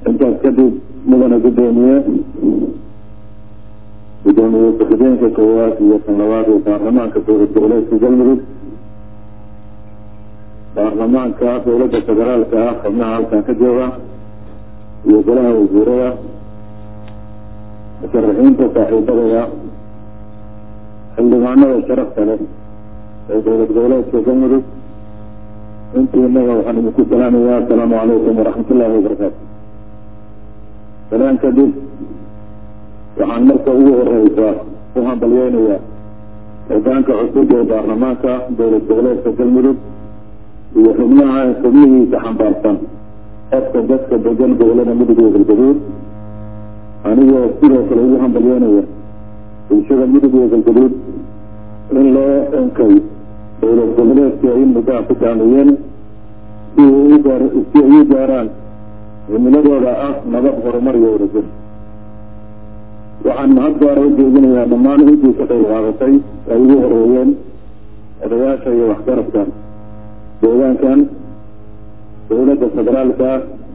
intaas kadib mudana guddoomiye guddoomiye ku-xigeenka koowaad iyo kan labaad ee baarlamaanka dowlad goboleedka galmudug baarlamaanka dowladda federaalka ah xubnaha halkan ka jooga iyo golaha wasiirada musharaxiinta saaxiibadaya xildhibaanada sharafta leh ee dowlad goboleedka galmudug intii inaga waxaan idinku salaamayaa asalaamu calaykum waraxmat ullahi wabarakaatu salaan kadib waxaan marka ugu horeysa u hambalyeynayaa hogaanka cusub ee baarlamaanka dowlad goboleedka galmudug iyo xubnaha xubnihiisa xambaarsan qofka dadka degan gobolada mudug iyo galgaduud anigoo sidoo kale ugu hambalyeynaya bulshada mudug iyo galgaduud in loo onkay dowlad goboleedka ay muddaha ku taameeyeen si ugaar si ay u gaaraan cimiladooda ah nabad horumar iyo wadajir waxaan mahad gaara u jeedinayaa dhammaan intii ka qayb qaadatay ay ugu horeeyeen odayaasha iyo waxgarabka deegaankan dowladda federaalka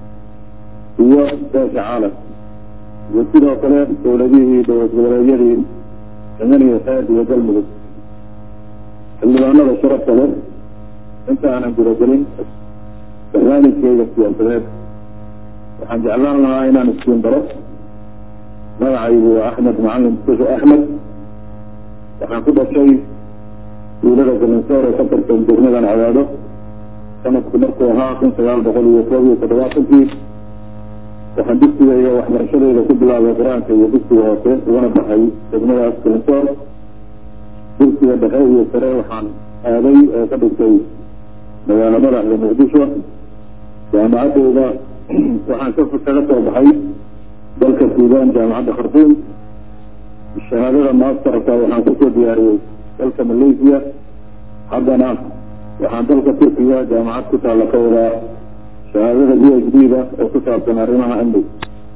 iyo beesha caalam iyo sidoo kale dowladihii dowlad goboleedyadii himan iyo xeed iyo galmudug xildhibaanada sharafta leh inta aanan gudagelin barnaamijkeyga siyaasadeed waxaan jeclaan lahaa inaan iskiin baro magacaygu waa axmed macalin mustafa axmed waxaan ku dhashay wiilada galinsoor ee ka tirsan degmadan cadaado sanadku markuu ahaa kun sagaal boqol iyo koob iyo toddobaatankii waxaan dugsiga iyo waxbarashadeyda ku bilaabay qur-aanka iyo dugsiga hoose ugana baxay degmadaas galinsoor dugsiga dhexe iyo sare waxaan aaday oo ka dhigtay magaalo madaxda muqdisho jaamacadeyda waxaan ka kaga soo baxay dalka suudaan jaamacadda khartuum shahaadada masterka waxaan kusoo diyaariyey dalka malaysia haddana waxaan dalka turkiga jaamacad ku taalla ka wadaa shahaadada b h d da oo ku saabsan arrimaha amniga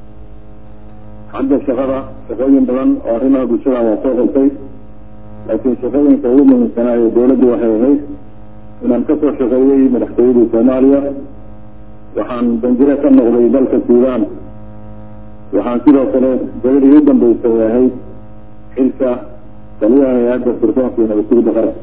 xagga shaqada shaqooyin badan oo arrimaha bulshada waa soo qabtay laakiin shaqooyinka ugu muhiimsanaa ee dowladdu waxay ahayd inaan kasoo shaqeeyey madaxtooyadii soomaaliya waxaan danjire ka noqday dalka suudaan waxaan sidoo kale gabadhii u dambeysay ahayd xilka taliyaha hay-adda sirdoonka iyo nabadsugidda qaranka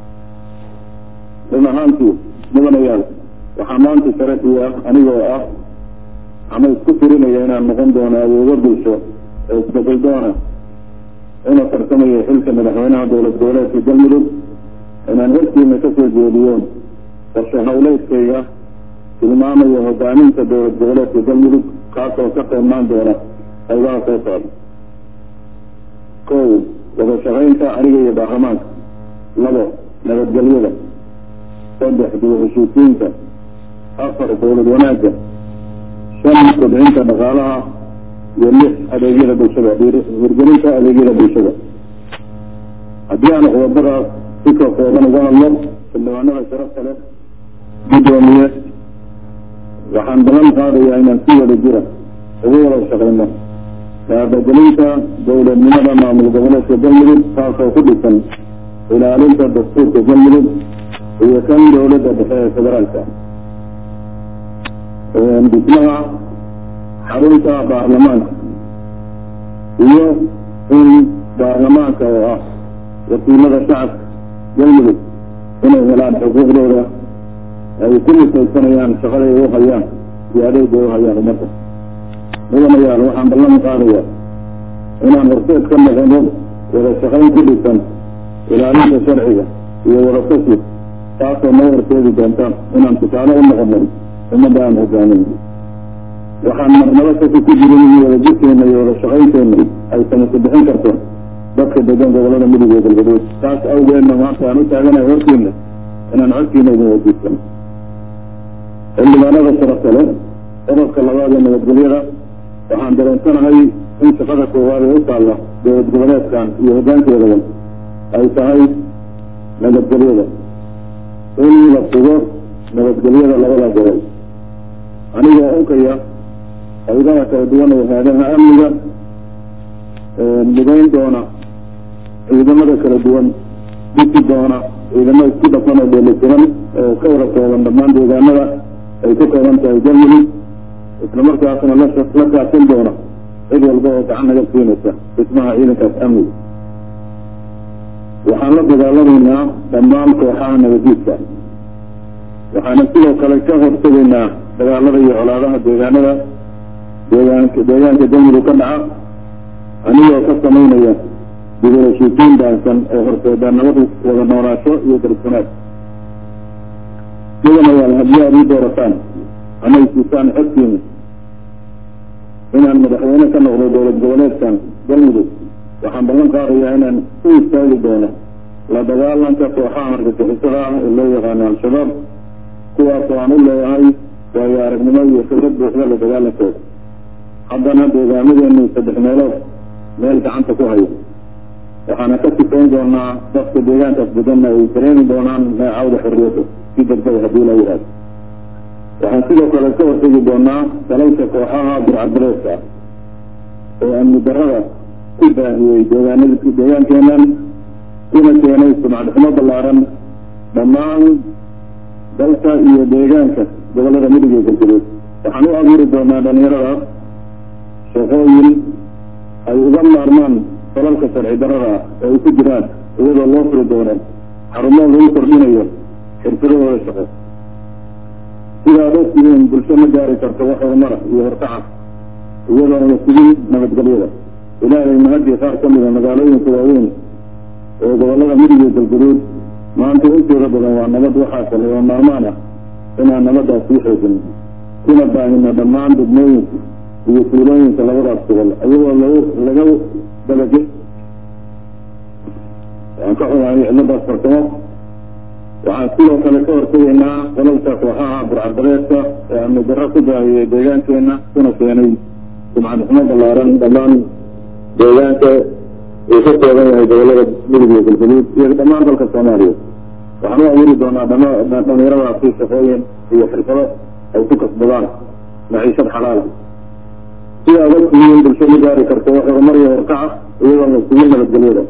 run ahaantii mudanayaal waxaa maanta sharafiya anigoo ah ama isku tirinaya inaan noqon doono awoodo bulsho ee isbedel doona una tartamaya xilka madaxweynaha dowlad goboleedka galmudug inaan hortiina kasoo jeediyo qorshe hawleedkayga tilmaamaya hogaaminta dowlad goboleedka galmudug kaasoo ka qeybnaan doona qaybaha soo socda kow wada shaqaynta aniga iyo baarlamaanka labo nabadgelyada saddex dib heshiisiinta afar dowlad wanaagga shan kobcinta dhaqaalaha iyo lix adeegyada bulshada hirgelinta adeegyada bulshada haddii aan qodobadaas si ka kooban uga hadlo xildhibaanada sharafta leh guddoomiye waxaan ballan qaadayaa inaan si wada jira ugu wada shaqayno kaabagelinta dowladnimada maamul goboleedka galmudug taasoo ku dhisan ilaalinta dastuurka galmudug iyo kan dowladda dhexe ee federaalka dhismaha xarunta baarlamaanka iyo in baarlamaanka oo ah wakiilada shacabka galmudug inay helaan xuquuqdooda ay ku misaysanayaan shaqaday u hayaan iyo adeega u hayaan ummadda mudanayaal waxaan ballan qaadayaa inaan horseed ka noqono wada shaqayn ku dhisan ilaalinta sharciga iyo wada tashi taasoo noo horseedi doonta inaan tusaale u noqono ummadda aan hogaamin waxaan marnabo kasi ku jirin in wada jirkeena iyo wada shaqaynteena ay samasa bixin karto dadka degan gobolada mudug iyo galgaduud taas awgeedna maanta aan u taaganahay hortiina inaan codkiina idin wadiisano xildhibaanada sharafta leh qodobka labaad ee nabadgelyada waxaan dareensanahay in shaqada koowaad ee u taalla dowlad goboleedkan iyo hoggaankeedaba ay tahay nabadgelyada in la sugo nabadgelyada labada gobol anigoo unkaya qaybaha kala duwan ee haadaha amniga midayn doona ciidamada kala duwan dhisi doona ciidamo isku dhafan oo dheelitiran oo ka wada kooban dhammaan deegaanada ay ka kooban tahay galmudug isla markaasna la la kaasin doona cid walba oo gacan naga siinaysa dhismaha ciidankaas amniga waxaan la dagaalamaynaa dhammaan kooxaha nabadiidka waxaana sidoo kale ka hortegaynaa dagaalada iyo colaadaha deegaanada deegaanka deegaanka galmudug ka dhaca anigoo ka samaynaya dibulheshiisiin baansan oo horseeda nabadu wada noolaasho iyo darsanaad mudanayaal haddii aad ii doorataan anay siisaan xogtiina inaan madaxweyne ka noqdo dowlad goboleedkan galmudug waxaan ballan qaadayaa inaan u istaagi doono la dagaalanka kooxaha argagixisada ah ee loo yaqaano al-shabaab kuwaasoo aan u leeyahay waayo aragnimo iyo khibrad buuxda la dagaalankooda haddana deegaamadeenu saddex meelood meel gacanta ku hayo waxaana ka sifayn doonaa dadka deegaankaas deganna ay dareemi doonaan neecawda xorriyadda si degdega haddii la yidhahdo waxaan sidoo kale ka hortegi doonaa dalalka kooxaha burcadbareedka ah oo amni darada ku baahiyey deegaanada deegaankeenan kuna keenay sumcadxumo ballaaran dhammaan dalka iyo deegaanka gobollada midig ee galgaduud waxaan u abuuri doonaa dhalinyaradaas shaqooyin ay uga maarmaan dalalka sharci darada ah oo ay ku jiraan iyadoo loo furi doono xarumo lagu kordhinayo xirfadahooda shaqo sida ad ogtihiin bulsho ma gaari karto wax horumara iyo horkaca iyadoona la sugin nabadgelyada ilaahay mahadii qaar ka mida magaalooyinka waaweyn ee gobollada midig iyo galgaduud maanta intooda badan waa nabad waxaa kale oo maalmaan ah inaan nabadaas sii xoojino kuna baahino dhammaan degmooyinka iyo tuulooyinka labadaas gobol iyagoo lag laga dabage waan ka xunahay ciladaas farsamo waxaan sidoo kale ka hortegaynaa qolalka kooxaha burcadbareedka ee amni darro ku daahiyey deegaankeena kuna keenay sumcad xumo ballaaran dhammaan deegaanka uu ka kooban yahay gobollada midig iyo galgaduud iyo dhammaan dalka soomaaliya waxaan u abuuri doonaa dhama dhalinyaradaasi shaqooyin iyo xirfado ay ku kasbadaan maciishad xalaala sida ad ogtihiin bulsho ma gaari karto wax horumar iyo horkaca iyadoo la sugin nabadgelyada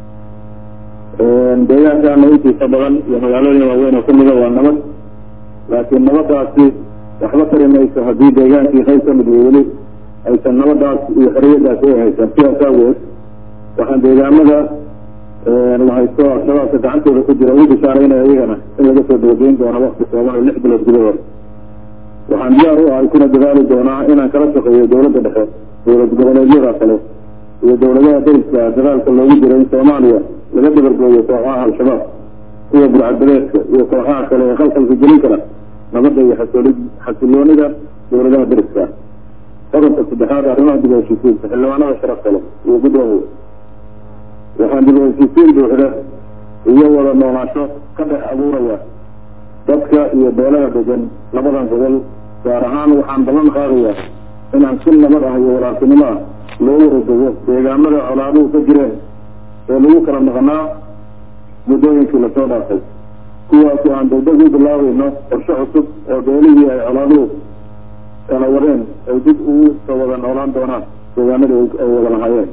deegaankaana intiisa badan iyo magaalooyin waaweyn oo kamida waa nabad laakiin nabadaasi waxba tari mayso haddii deegaankii qayb ka mid weli aysan nabadaas iyo xoriyadaas ay haysan sidaas aaweed waxaan deegaamada la haysto al-shabaabka gacantooda ku jira ugu bishaaraynaya iyagana in laga soo dabageyn doono wakti kooban oo lix bilood gudahood waxaan diyaar u ahay kuna dadaali doonaa inaan kala shaqeeyo dowladda dhexe dowlad goboleedyada kale iyo dowladaha dariska dadaalka loogu jiro in soomaaliya laga dabargooyo kooxaha al-shabaab kuwa burcadbadeedka iyo kooxaha kale ee khalkhalka gelin kara nabadda iyo xasooli xasiloonida dowladaha dariska qodobka saddexaad arrimaha dib u heshiisiinta xildhibaanada sharafta leh iyo guddoomiya waxaan dib u heshiisiin buuxda iyo wada noolaansho ka dhex abuuraya dadka iyo beelaha degan labadan gobol gaar ahaan waxaan ballan qaadayaa inaan si nabad ah iyo walaaltinimo ah loo waradego deegaamada colaaduhu ka jireen ee lagu kala maqnaa muddooyinkii lasoo dhaafay kuwaasi aan degdeg u bilaabayno qorshe cusub oo beelihii ay colaaduhu kala wadeen ay dib ugu soo wada noolaan doonaan deegaanadii ay wada lahaayeen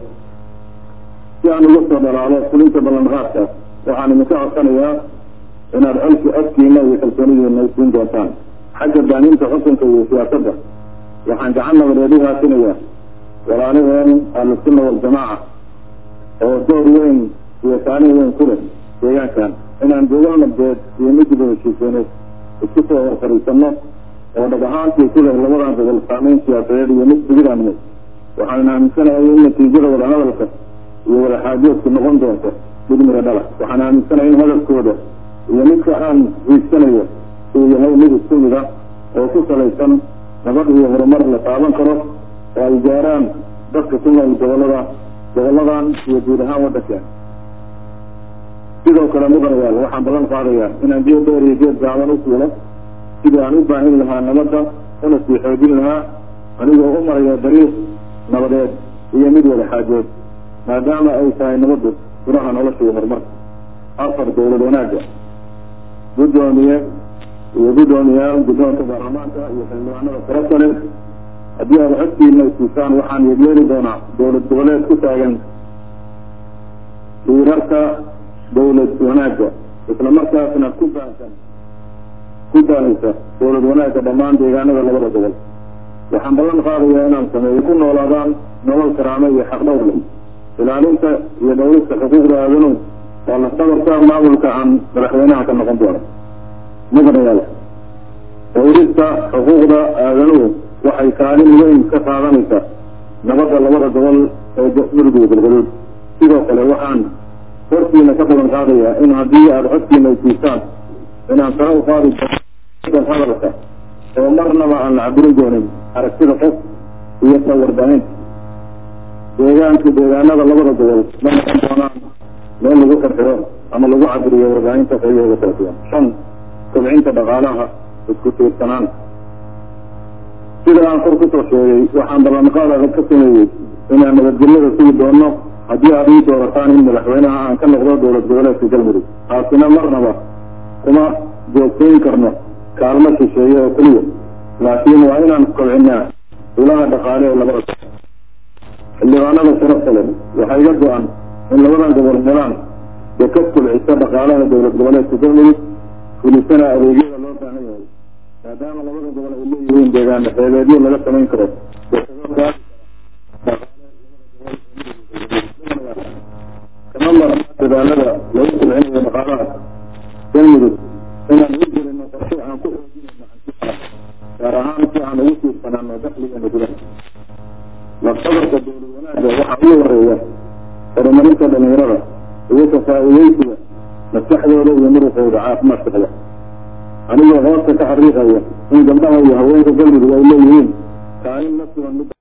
si aan uga soo dhalaalo fulinta ballanqaadkaas waxaan idinka codsanayaa inaad colki codkiina iyo kalsoonidiina siin doontaan xagga baaninta xukunka iyo siyaasadda waxaan gacan nabadeed u haasinayaa walaalaheen ahlusunna waljamaaca oo door weyn iyo saalin weyn ku leh deegaankan inaan gobol nabdeed iyo mid dib u heshiiseeneed isku soo hor fadhiisano oo dhab ahaantii ku leh labadan gobol saameyn siyaasadeed iyo mid sugidaaneed waxaan aaminsanahay in natiijada wadahadalka iyo wadaxaajoodku noqon doonto mid miro dhala waxaan aaminsanahay in hadalkooda iyo midka aan hiigsanayo uu yahay mid isku mid ah oo ku salaysan nabad iyo horumar la taaban karo oo ay gaaraan dadka ku nool gobolada goboladan iyo guud ahaan waddankeena sidoo kale mudanayaal waxaan ballan qaadayaa inaan geed dheer iyo geed gaaban u fuulo sidii aan u baahin lahaa nabadda una sii xoojin lahaa anigoo u maraya dariiq nabadeed iyo mid wada xaajood maadaama ay tahay nabaddu furaha nolosha iyo horumarka afar dowlad wanaagga guddoomiye iyo guddoomiyaal guddoonka baarlamaanka iyo xildhibaanada farasa leh haddii aad codkiina isiisaan waxaan yeegyeeli doonaa dowlad goboleed ku taagan diirarka dowlad wanaagga isla markaasna ku baahsan ku baahisa dowlad wanaagga dhammaan deegaanada labada gobol waxaan ballan qaadayaa inaan sameeyo ku noolaadaan nolol karaamo iyo xaqdhowr leh ilaalinta iyo dhowrista xuquuqda aadanuhu waa lafdabarka maamulka aan madaxweynaha ka noqon doono mudanayaal dhowrista xuquuqda aadanuhu waxay kaalin weyn ka qaadanaysaa nabadda labada gobol ee mudug iyo galgaduud sidoo kale waxaan hortiina ka balan qaadayaa in haddii aada codkiina ay siisaan inaan sare u qaadi doono hadalka oo marnaba aan la cabirin doonin aragtida qof iyo ta warbaahinta deegaanka deegaanada labada gobol ma noqon doonaan meel lagu xirxiro ama lagu cabiriyo warbaahinta qayahooda kala duwan shan kobcinta dhaqaalaha isku tiirsanaan sida aan kor kusoo sheegay waxaan ballanqaad adag ka sameeyey inaan nabadgelyada sugi doono haddii aad ii doorataan in madaxweynaha aan ka noqdo dowlad goboleedka galmudug taasina marnaba kuma joogtayn karno kaalmo shisheeye oo keliya laakiin waa inaan kobcinaa ilaha dhaqaale ee labada xildhibaanada sharafta leh waxaa iga go-an in labadan gobol helaan dekad kulcisa dhaqaalaha dowlad goboleedka galmudug fulisana adeegyada loo baahan yahay maadaama labada gobol ay leeyihiin deegaan xeebeedyo laga samayn karo kama mara dadaalada lagu kulcinayo dhaqaalaha galmudug inaan u jirino qorshe aan ku xoojinayno hantiyaha gaar ahaan si aan ugu tiirsanaano dakhligeena gudaha lafdabarka dowlad wanaagga waxaa ugu horeeya horumarinta dhalinyarada iyo ka faa'iideysiga maskaxdooda iyo muruqooda caafimaadka qaba anigoo hoosta ka xariiqaya in gabdhaha iyo haweenka galmudug ay leeyihiin kaalin la sugan mid